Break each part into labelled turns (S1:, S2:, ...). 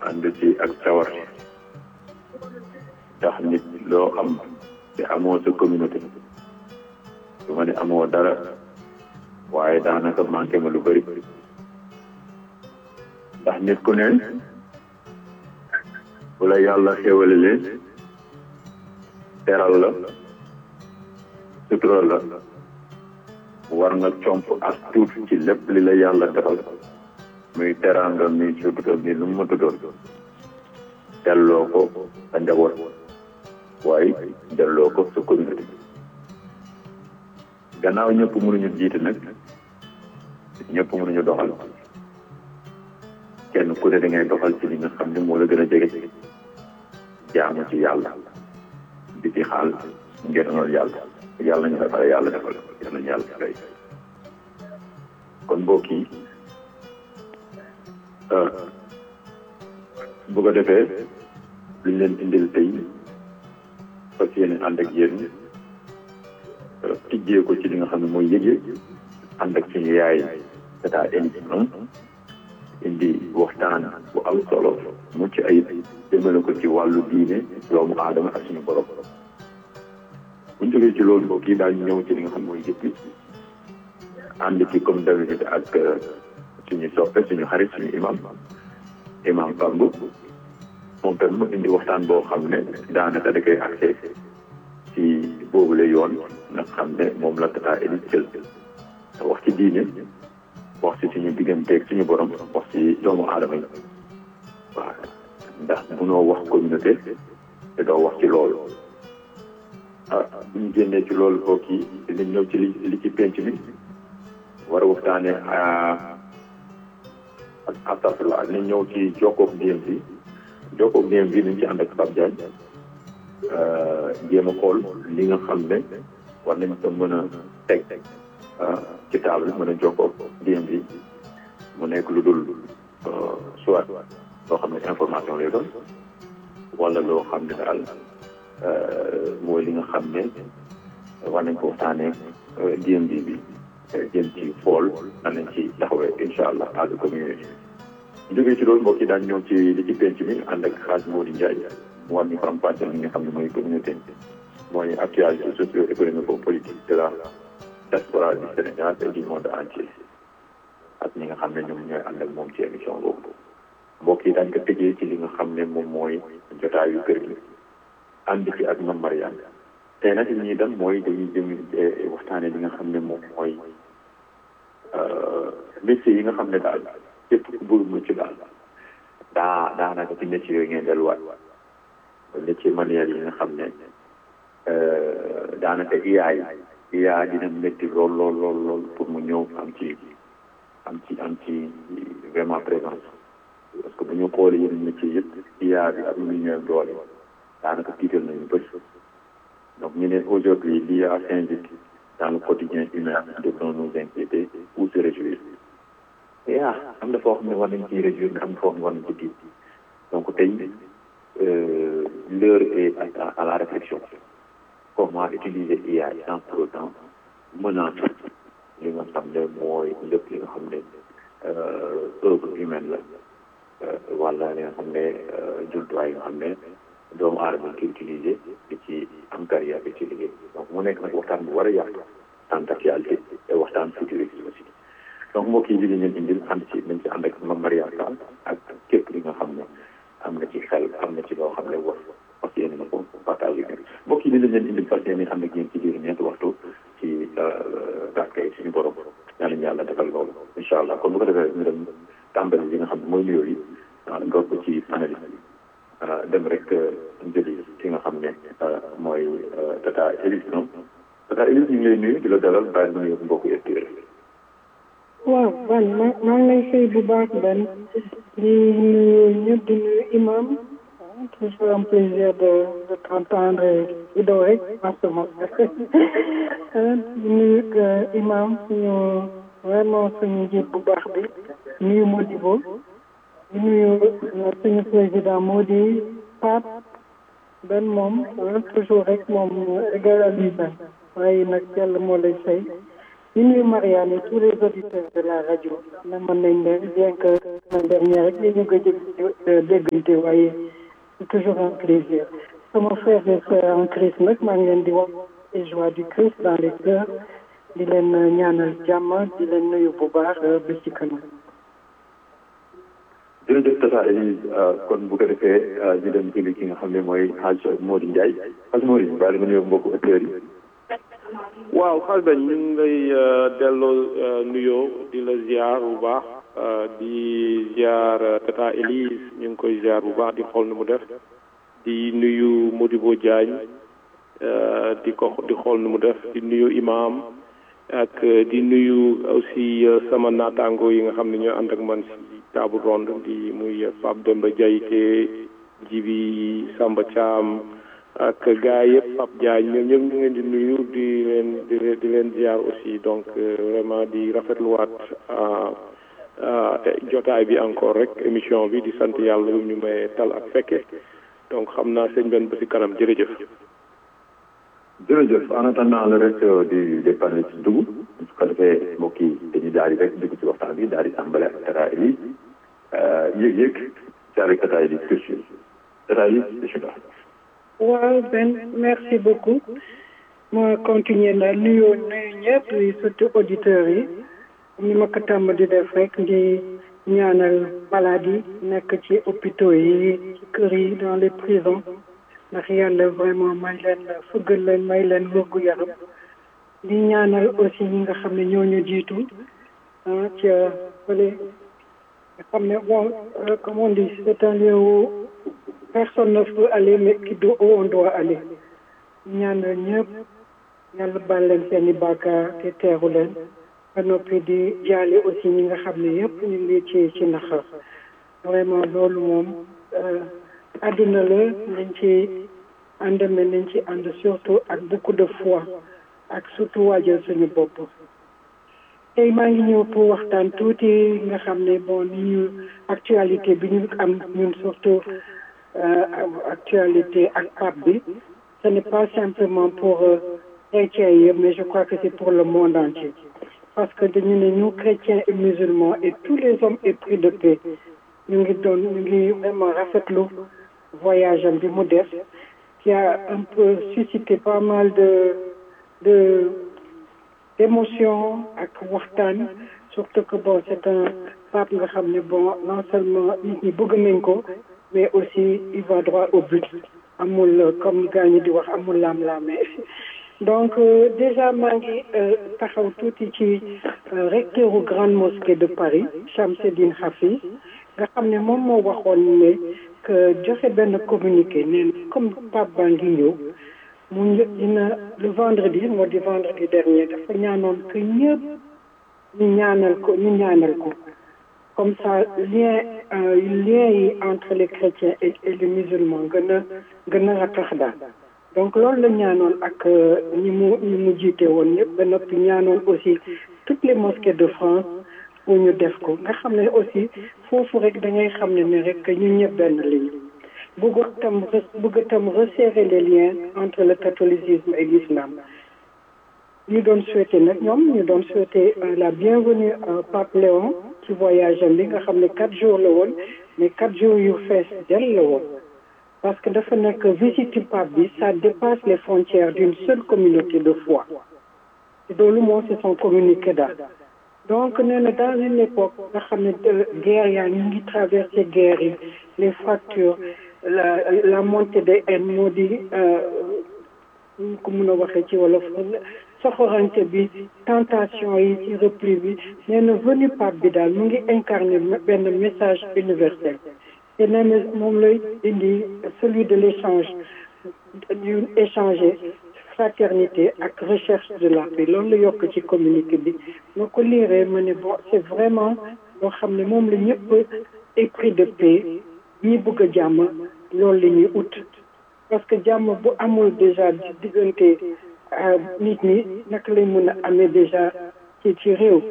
S1: ànd ci ak sawar ndax nit loo am te amoo sa communauté du ma ne amoo dara waaye daanaka manqué ma lu bëri ndax nit ku ne bu la yàlla xéwale leen teral la sutural la war nga comp as tuut ci lépp li la yàlla defal muy teranga mi sutural mi lu mu mënta doon delloo ko sa njaboot waaye delloo ko sa communauté gannaaw ñëpp mënuñu jiite nag ñëpp mënuñu doxal kenn ku ne da ngay doxal ci li nga xam ne moo la gën a jege jaamu ci yàlla di ci xaal ngeenal yàlla yàlla ñu defal yàlla defal yàlla ñu yàlla fay kon mbokk yi bu ko defee luñ leen indil tey fas yéene ànd ak yéen tijjee ko ci li nga xam ne mooy yëge ànd ak suñu yaay tata émission indi waxtaan bu am solo mucc ayib jëmale ko ci wàllu diine doomu aadama ak suñu borom bu ñu jógee ci loolu mbokk yi daañu ñëw ci li nga xam mooy yëpp ànd ci comme d'habitude ak suñu soppe suñu xarit suñu imam imam Bambu moom tam mu indi waxtaan boo xam ne daanaka da koy accès ci boobule yoon nga xam ne moom la tata Eli jël wax ci diine wax ci suñu digganteeg suñu borom wax ci doomu aadama yi waaw ndax munoo wax communauté te doo wax ci loolu ah bu ñu génnee ci loolu mbokk yi dinañ ñëw ci li li ci penc mi war a waxtaane ak astafurlah dinañ ñëw ci jokkoog ndéem bi jokkoog ndéem bi nañ ci ànd ak Pape Diagne jéem a xool li nga xam ne war nañ ko mën a teg ci table mën a jokkoog ndéem bi mu nekk lu dul soit loo xam ne information lay doon wala loo xam ne daal mooy li nga xam ne war nañ ko waxtaanee ndéem bi bi jëm ci xool nan lañ ci taxawee incha allah as a communauté jógee ci loolu mbokk yi daañu ñëw ci li ci penc mi ànd ak xaaj Modou Ndiaye mu war ñu faram fàcce li nga xam ne mooy communauté mooy actualité socio économique politique de la diaspora du Sénégal et du monde entier ak ñi nga xam ne ñoom ñooy ànd ak moom ci émission boobu mbokk yi daañu ko tëjee ci li nga xam ne moom mooy jotaayu kër gi ànd ci ak Mame Mariane tey nag li ñuy dem mooy dañuy jëm waxtaane li nga xam ne moom mooy métier yi nga xam ne daal képp ku bëgg mucc daal daa daanaka ci métier yooyu ngeen delluwaat métier manuel yi nga xam ne daanaka IA yi IA dina métti lool lool lool lool pour mu ñëw am ci am ci am ci vraiment présence parce que bu ñu xoolee yeneen métier yëpp IA bi ak lu ñëw doole daanaka tiital nañu bëri donc ñu ne aujourd'hui l'IA s'invite dans le quotidien humain devons nous inquiéter ou se réjouir IA am na foo xam ne war nañ ciy réjouir nga am na foo xam ne war nañ ci tiit donc tey l'heure est à la réflexion comment utiliser IA sans pour autant menacer li nga xam ne mooy lépp li nga xam ne œuvre humaine la wala li nga xam ne jumtuwaay yi nga xam ne doomu aadama ki utilisé di ci am carrière di ci liggéey donc mu nekk nag waxtaan bu war a yaatu waxtaan actualité te waxtaan futuriste aussi donc mbokk yi li leen indil ànd ci nañ ci ànd ak Mame Mariane Tall ak képp li nga xam ne am na ci xel am na ci loo xam ne war fas yéene na ko partagé bi mbokk yi li leen indil fas yéene ànd ak yéen ci biir ñeenti waxtu ci barke suñu borom yàlla ñu yàlla defal loolu incha allah kon bu ko defee ñu dem tàmbali li nga xam ne mooy nuyoo yi door ko ci panéliste bi dem rek jëli ki nga xam ne mooy tata Élise noonu tata Élise ñu ngi lay nuyu di la dalal bàyyi nuyu mbokku SDR.
S2: waaw man ma maa ngi lay fay bu baax benn di nuyu ñëpp di nuyu imam toujours un plaisir de de t'entendre Ido rek en ce moment di nuyu imam suñu vraiment suñu njiit bu baax bi nuyu Modibo di nuyu suñu président moo di Pape benn moom toujours rek moom égal à lui-même waaye nag yàlla moo lay fay ñu nuyu Marianne et tous les auditeurs de la rajo na mën nañ ne bien que la dernière rek li ñu ko jëg déggante waaye c'est toujours un plaisir sama frère et sœur en Christ nag maa ngi leen di wax les joies du Christ dans les cœurs di leen ñaanal jàmm di leen nuyu bu baax ba ci kanam
S1: jërëjëf Tata Elise kon bu ko defee ñu dem jëli ki nga xam ne mooy Hadj Mody Ndiaye Hadj Mody baal nga nuyu mbokku auditeurs yi.
S3: waaw xal dañ ñu ngi lay delloo nuyoo di la ziar bu baax di ziar Tata Elise ñu ngi koy ziar bu baax di xool nu mu def di nuyu Modibo Diagne di ko di xool nu mu def di nuyu imam ak di nuyu aussi sama naataango yi nga xam ne ñoo ànd ak man si table ronde di muy Pape Demba Diayte Jibi Samba Thiam ak gars yëpp Pape Diagne ñoom ñëpp ñu ngi leen di nuyu di leen di leen di leen ziar aussi donc vraiment di rafetluwaat jotaay bi encore rek émission bi di sant yàlla ñu may tal ak fekke donc xam naa sëñ benn ba si kanam jërëjëf.
S1: jërëjëf en attendant le reste du des panel ci dugg su ko defee mbokk yi dañuy daal di rek dugg ci waxtaan bi daal di tàmbale ak Tata Elise yëg-yëg ci avec Tata Elise question Tata Elise bismillah
S2: waaw Ben merci beaucoup ma continuer na nuyoo nuyu ñëpp yi surtout auditeurs yi ni ma ko tàmm di def rek di ñaanal malade yi nekk ci hôpitaux yi ci kër yi dans les prisons ndax yàlla vraiment may leen fëggal leen may leen wërgu yaram di ñaanal aussi ñi nga xam ne ñooñu jiitu ah ca fële nga xam ne bon comme on dit c'est un lieu où personne ne peut aller mais qui doit où on doit aller ñaanal ñëpp yàlla baal leen seen i bàkkaar te teeru leen ba noppi di jaale aussi ñi nga xam ne yëpp ñu ngi ci ci naxar vraiment loolu moom àdduna la nañ ci ànd mais nañ ci ànd surtout ak beaucoup de foi ak surtout waajal suñu bopp tey maa ngi ñëw pour waxtaan tuuti nga xam ne bon ni ñu actualité bi ñu am ñun surtout actualité ak pape bi ce n'est pas simplement pour chrétiens yi mais je crois que c'est pour le monde entier parce que dañu ne ñu chrétiens et musulmans et tous les hommes épris de paix ñu ngi doon ñu ngi vraiment rafetlu voyage am bi mu def qui a un peu suscité pas mal de de d'émotions ak waxtaan surtout que bon c'est un pape nga xam ne bon non seulement nit ñi bëgg nañ ko mais aussi il va droit au but amul comme gars ñi di wax amul laam-laame donc déjà maa ngi taxaw tuuti ci recteur u grande mosquée de Paris Chamseddine Hafiz nga xam ne moom moo waxoon ne que joxe benn communiqué neen comme pape baa ngi ñëw mu dina le vendredi moo di vendredi dernier dafa ñaanoon que ñëpp ñu ñaanal ko ñu ñaanal ko comme ça lien lien yi entre les chrétiens et les musulmans gën a gën a ratax daal donc loolu la ñaanoon ak ñi mu ñi mu jiite woon ñëpp ba noppi ñaanoon aussi toutes les mosquées de France pour ñu def ko nga xam ne aussi foofu rek da ngay xam ne ne rek ñu ñëpp benn lañu bëgg tam bëgg tam resserrer les liens entre le catholicisme et l'islam ñu doon souhaiter nag ñoom ñu doon souhaiter la bienvenue à Pape Léon ci voyage am bi nga xam ne quatre jours la woon mais quatre jours yu fees del la woon parce que dafa nekk visite pape bi ça dépasse les frontières d'une seule communauté de foi te loolu moom c'est son communiqué daal donc nee na dans une époque nga xam ne guerre yaa ñu ngi traversé guerre yi les fractures la la montée des haines moo di ñu ko mun a waxee ci wolof soxorante bi tentation yi ci repli bi nee na venu pape bi daal mu ngi incarné benn message universel te nee na moom lay indi celui de l'échange ñu échanger fraternité ak recherche de la paix loolu la yokk ci communiqué bi ma ko liiree ma ne bon c'est vraiment loo xam ne moom la ñëpp épris de paix ñi bëgg a jàmm loolu la ñuy ut parce que jàmm bu amul déjà diggante nit ñi naka lay mën a amee déjà ci ci réew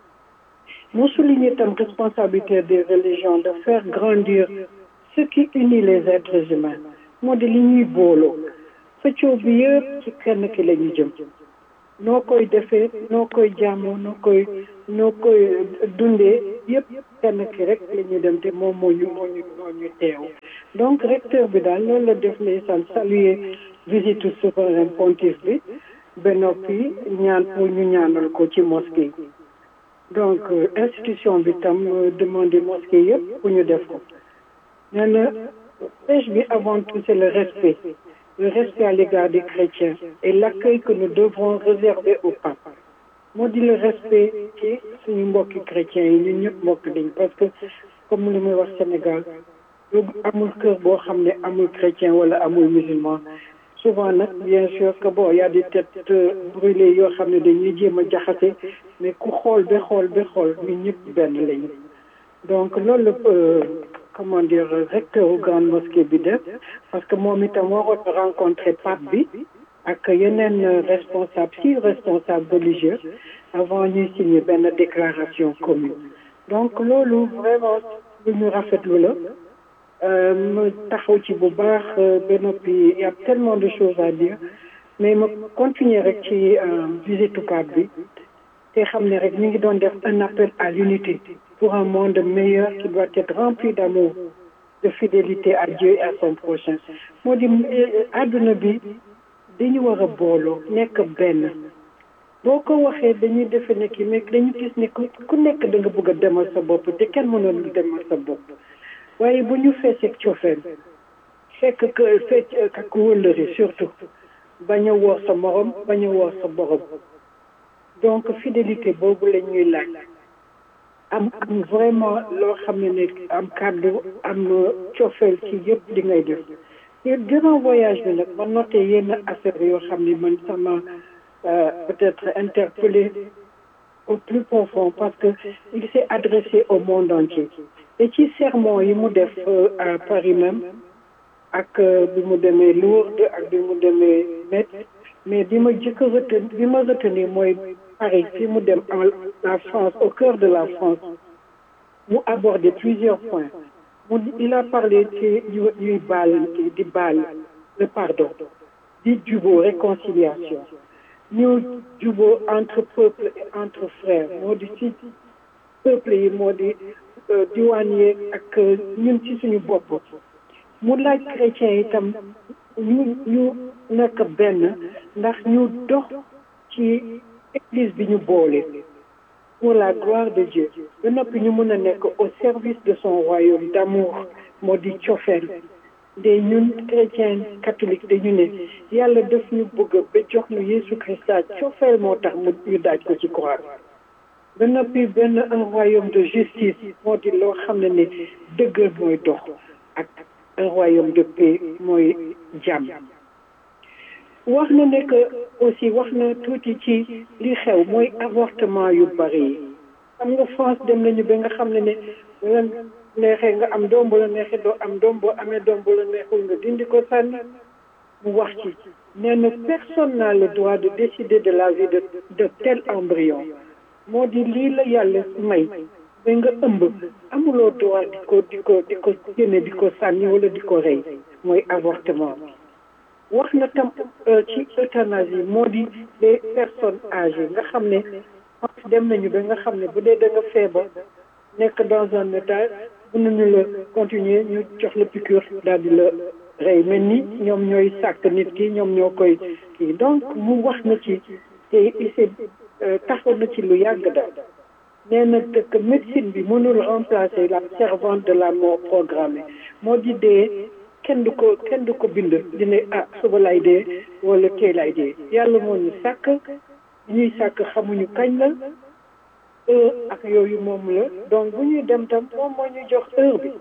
S2: mu souligner tam responsabilité des religions de faire grandir ce qui unit les êtres humains moo di li ñuy booloo xëccoo bi yëpp ci kenn ki la ñu jëm noo koy defee noo koy jaamoo noo koy noo koy dundee yëpp kenn ki rek la ñu dem te moom moo ñu moo ñu moo ñu teew donc recteur bi daal loolu la def ndeysaan saluer visite souverain pontife bi ba noppi ñaan pour ñu ñaanal ko ci mosquée yi donc institution bi tam demandé mosquée yëpp pour ñu def ko nee na pêche bi avant tout c'est le respect le respect à l'égard des chrétiens et l'accueil que nous devrons réserver au pape moo di le respect ci suñu mbokki chrétiens yi ñun ñëpp mbokk dañ parce que comme li muy wax Sénégal lu amul kër boo xam ne amul chrétien wala amul musulman souvent nag bien sûr que bon y a des têtes brûlées yoo xam ne dañuy jéem a jaxase mais ku xool ba xool ba xool ñun ñëpp benn lañu donc loolu la comment dire recteur u grande mosquée bi def parce que moom itam waroon rencontrer pape bi ak yeneen responsable six responsables religieux avant ñuy signer benn déclaration commune donc loolu vraiment lu ñu rafetlu la ma taxaw ci bu baax ba noppi y a tellement de choses à dire mais ma continuer rek ci visite pape bi te xam ne rek ñu ngi doon def un appel à l'unité pour un monde meilleur qui doit être rempli d'amour de fidélité à Dieu et à son prochain moo di àdduna bi dañu war a booloo nekk benn boo ko waxee dañuy defe ne ki mais dañu gis ne ku nekk da nga bëgg a demal sa bopp te kenn mënoon demal sa bopp waaye bu ñu feeseeg cofeel fekk que fecc ak wëllëri surtout bañ a woor sa morom bañ a woor sa borom donc fidélité boobu la ñuy laaj am am vraiment loo xam ne ne am kàddu am cofeel ci yëpp di ngay def te durant voyage bi nag ma noté yenn affaire yoo xam ne man sama peut-être interpellé au plus profond parce que il s'est adressé au monde entier et ci sermon yi mu def à Paris même ak bi mu demee Lourdes ak bi mu demee Metz mais bi ma jëkk retenir bi ma retenir mooy Paris fi mu dem en la France au cœur de la France mu abordé plusieurs points mu il a parlé ci ñuy baal di baal le pardon di jubóo réconciliation ñu jubóo entre peuple et entre frères moo di ci peuple yi moo di diwaan yeeg ak ñun ci suñu bopp mu laaj chrétien itam ñu ñu nekk benn ndax ñu dox ci église bi ñu boole pour la gloire de Dieu ba noppi ñu mën a nekk au service de son royaume d'amour moo di cofeel de ñun chrétien catholique dañu ne yàlla daf ñu bëgg ba jox ñu Yeesu Christa cofeel moo tax mu ñu daaj ko ci croix ba noppi benn un royaume de justice moo di loo xam ne ne dëggal mooy dox ak un royaume de paix mooy jàmm wax na ne que aussi wax na tuuti ci li xew mooy avortement yu bari yi xam nga France dem nañu ba nga xam ne ne wala neexee nga am doom bu la neexee doo am doom boo amee doom bu la neexul nga dindi ko sànni mu wax ci nee na personne n'a le droit de décider de la vie de de tel embryon moo di lii la yàlla may ba nga ëmb amuloo droit di ko di ko di ko génne di ko sànni wala di ko rey mooy avortement wax na tam ci euthanasie moo di les personnes âgées nga xam ne dem nañu ba nga xam ne bu dee da nga feebar nekk dans un état mënuñu la continuer ñu jox la piqûre daal di la rey mel ni ñoom ñooy sàkk nit ki ñoom ñoo koy kii donc mu wax na ci te il taxaw na ci lu yàgg daal nee na que médecine bi mënul remplacer la servante de la mort programmée moo di dee kenn du ko kenn du ko bind dina ah suba lay dee wala tey lay dee yàlla moo ñu sàkk ñuy sàkk xamuñu kañ la heure ak yooyu moom la donc bu ñuy dem tam moom moo ñu jox heure bi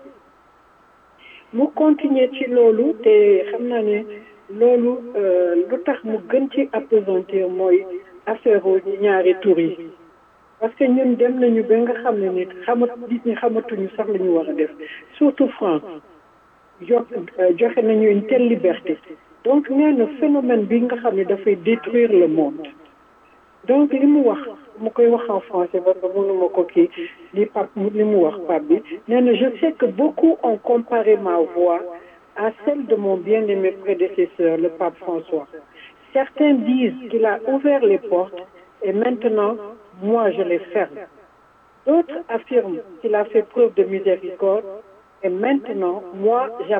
S2: mu continuer ci loolu te xam naa ne loolu lu tax mu gën ci appesantir mooy affaire ñaari tur yi parce que ñun dem nañu ba nga xam ne nit xamat nit ñi xamatuñu sax la ñu war a def surtout France jo joxe nañu une telle liberté donc nee na phénomène bi nga xam ne dafay détruire le monde donc li mu wax mu koy wax en français parce que mënuma ko kii li pap li mu wax pap bi nee na je sais que beaucoup ont comparé ma voix à celle de mon bien-aimé prédécesseur le pape François Certains disent qu'il a ouvert les portes et maintenant, moi, je les ferme. D'autres affirment qu'il a fait preuve de miséricorde et maintenant, moi,